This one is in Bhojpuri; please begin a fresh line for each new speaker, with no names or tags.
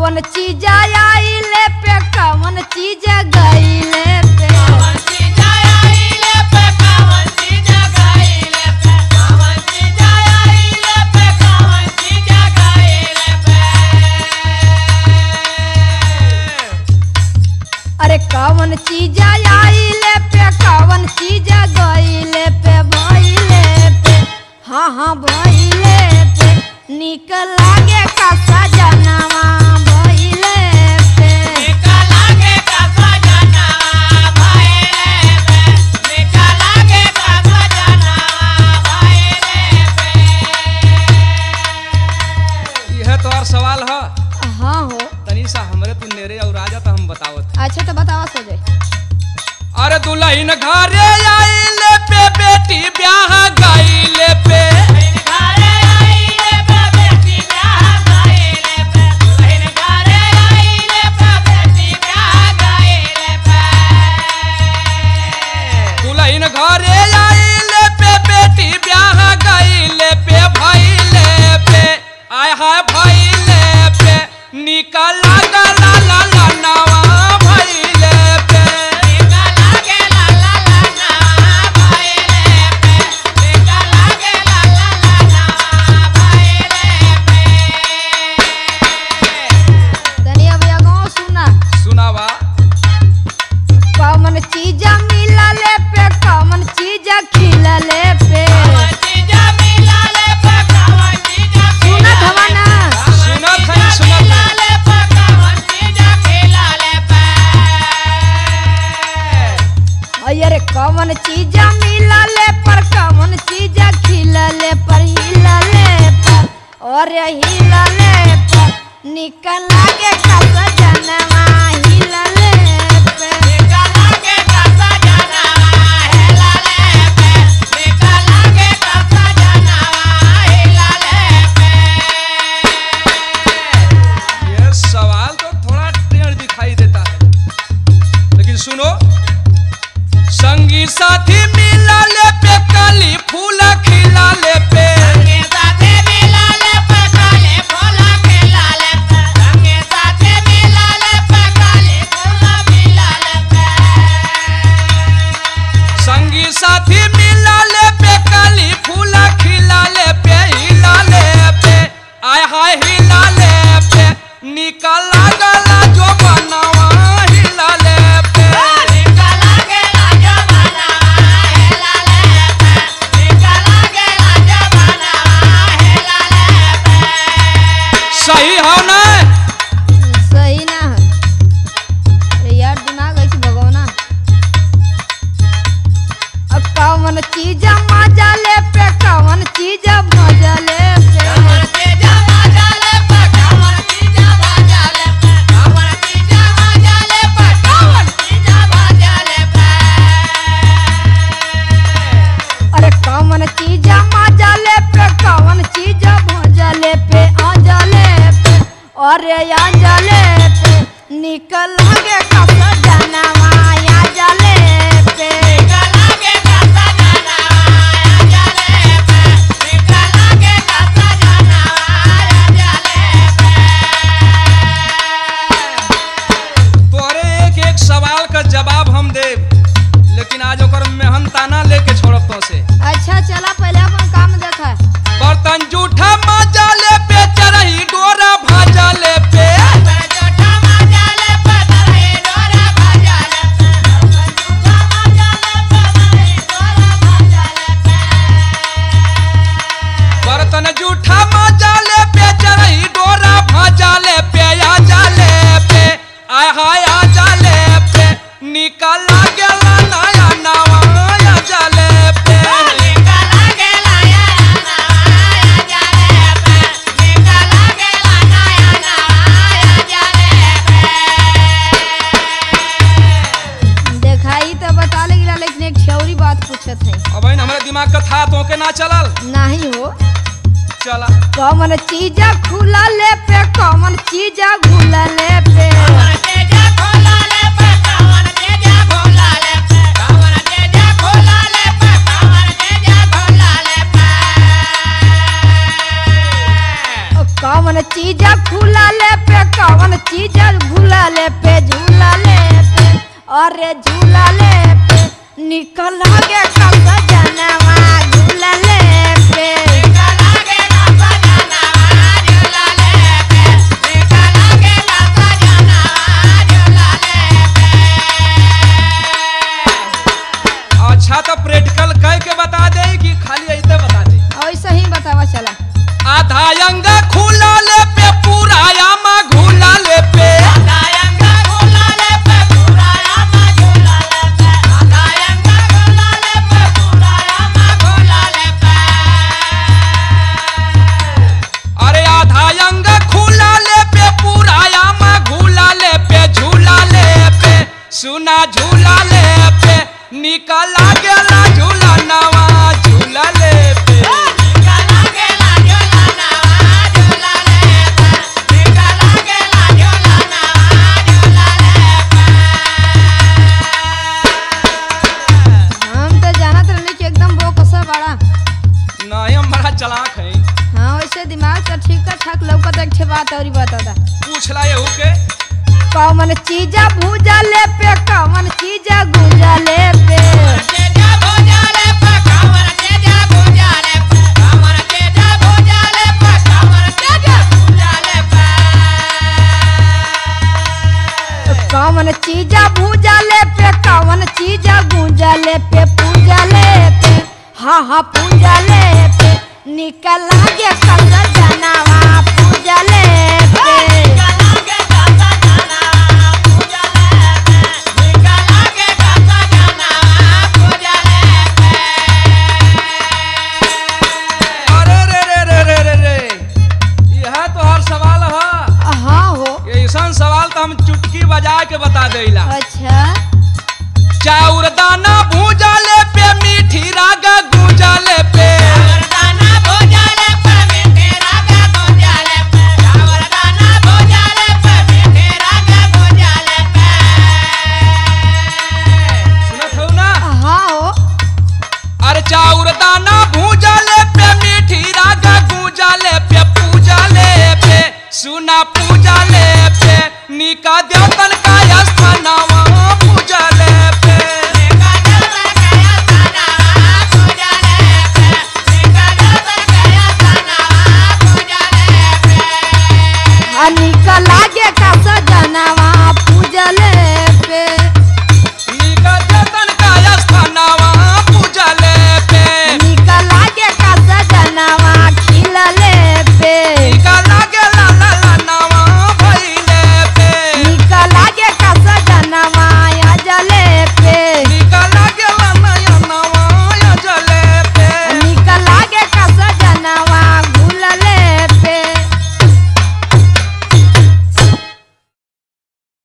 कवन चीज आइले पे कवन चीज गईले पे अरे कवन चीज आइले पे कवन चीज गईले पे भइले पे हाँ हाँ भइले पे निक लागे का सजनवा भइले पे
यह तोहर सवाल ह
हाँ हो
तनी सा हमरे तू नेरे और राजा तो हम बतावत
अच्छा तो बतावा सो जाए
अरे दुल्हन घरे आइले पे बेटी ब्याह गईले पे दुल्हन घरे आइले पे बेटी ब्याह गईले पे भइले पे आय हाय भइले पे निकल गला ला ला नवा भइले पे
तनी अब ये गाँव सुना
सुनावा
कवन चीज मिलले पे कवन चीज खिलले पे सुनत हवा ना
सुनत है सुनत है
अरे कवन चीज मिलले पर कवन चीज खिलले पर हिलले पर और हिलले पर निकल लागे कस जनवा हिलले पे
ये सवाल तो थोड़ा टेढ़ दिखाई देता है लेकिन सुनो संगी साथी मिला ले पे कली फूल खिला ले पे संगी साथी मिला ले पे कली फूल खिला ले पे हिला ले पे आय हाय हिला ले पे निकल गला जो बनवा हिला ले पे सही हो ना
सही ना है अरे यार दिमाग ऐसे भगवना अब कवन चीज मजा ले पे कवन चीज मजा ले पे अरे कवन चीज मजा ले पे कवन चीज मजा ले पे आजा ले पे अरे आजा ले पे निकल लगे कस जनवा आजा ले पे
तोरे एक एक सवाल का जवाब हम देब लेकिन आज ओकर मेहन ताना लेके छोड़ब तो से
अच्छा चला पहले अपन काम देखा
बर्तन जूठा मजा ले पे चरही डोरा भाजा ले पे बर्तन जूठा मजा ले पे चरही डोरा भाजा ले पे आजा ले पे आय हाय आजा ले पे निकल गेला नया नवा आजा ले पे
देखाई तो बता ले गिला लेकिन एक ठौरी बात पूछत है
अब हमारे दिमाग का था तो के ना चलल
नहीं हो
चला
कौन चीज खुला ले पे कौन चीज घुला ले पे कौन चीज खुला ले पे कौन अरे झूला ले पे निकल गे कसा जनवा झूला ले पे
अच्छा तो प्रैक्टिकल कह के बता दे कि खाली ऐसे बता दे
ऐसे ही बतावा चला
आधा अंग खुला ले पे पूरा यामा घुला ले पे अरे आधा अंग खुला ले पे पूरा यामा घुला ले पे झूला ले पे सुना झूला ले पे निकला गेला झूला नवा झूला ले पे
हम तो जानत रहली कि एकदम वो कसा बड़ा
नहीं हम बड़ा चलाक है
हाँ वैसे दिमाग तो ठीक ठाक लौकत एक ठे बात और बता दा
पूछला यहू के
कौन चीजा भूजा ले पे कौन चीजा गुंजा ले पे कौन चीजा भूजा ले पे कौन चीजा गुंजा ले पे पूजा ले पे हाँ हाँ पूजा ले पे निकल गे कसा जनावा पूजा ले पे
अरे रे रे रे रे रे रे यह तो हर सवाल है
हाँ हो
ऐसा सवाल तो हम चुटकी बजा के बता देला
अच्छा
चाउर दाना भूजा ले पे मीठी रागा गूंजा ले पे सुनत हो ना
हाँ हो
अरे चाउर दाना भूजा ले पे मीठी रागा गूंजा ले पे पूजा ले पे सुना पूजा ले पे निका देवतन का स्थानवा